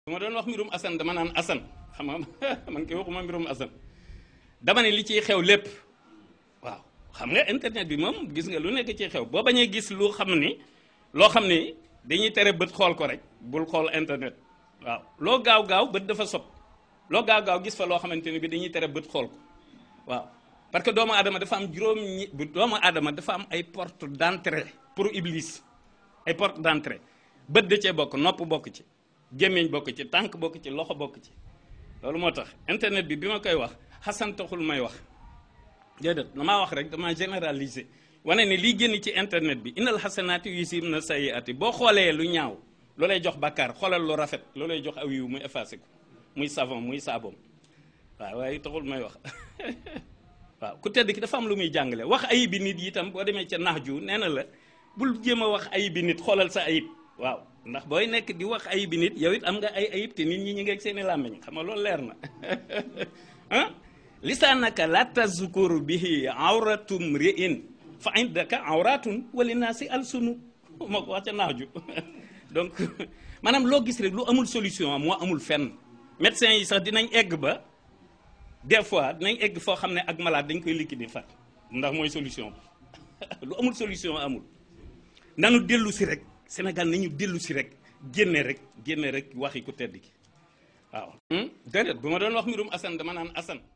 bu ma doon wax mbirum Assane dama naan Assane xam nga man koy waxuma mbirum Assane dama ne li ciy xew lépp waaw xam nga internet bi moom gis nga lu nekk ciy xew boo bañee gis lu xam ni loo xam ni dañuy tere bët xool ko rek bul xool internet waaw loo gaaw gaaw bët dafa sob loo gaaw gaaw gis fa loo xamante ne bi dañuy tere bët xool ko waaw parce que doomu aadama dafa am juróom ñi doomu aadama dafa am ay porte d'entrée pour iblis ay porte d'entrée bët da cee bokk nopp bokk ci gémmiñ bokk ci tànk bokk ci loxo bokk ci loolu moo tax internet bi bi ma koy wax xasan taxul may wax déedéet damaa wax rek dama généraliser wane ne lii génn ci internet bi innal xasanaati yusibna sayyiati boo xoolee lu ñaaw loo lay jox bakkaar xoolal lu rafet loo lay jox aw yiw muy effacé ko muy savon muy saaboom waaw waaye taxul may wax waaw ku tedd ki dafa am lu muy jàngale wax ayib bi nit yi itam boo demee ca nax ju nee na la bul jéem a wax ayib bi nit xoolal sa ayib waaw ndax booy nekk di wax ayib bi nit yow it am nga ay ayib te nit ñi ñi ngeeg seeni làmmiñ xam nga loolu leer na ah lisaanaka la tazkuru bihi awratum ri'in fa indaka awratun wali naasi alsunu moo ko wax ca nax ju donc maanaam loo gis rek lu amul solution moo amul fenn médecins yi sax dinañ egg ba des fois dinañ egg foo xam ne ak malade dañ koy liquider fat ndax mooy solution lu amul solution amul nanu dellu si rek Sénégal nañu dellu si rek génne rek génne rek waxi ku tedd ki waaw déedéet bu ma doon wax mbirum Assane dama naan Assane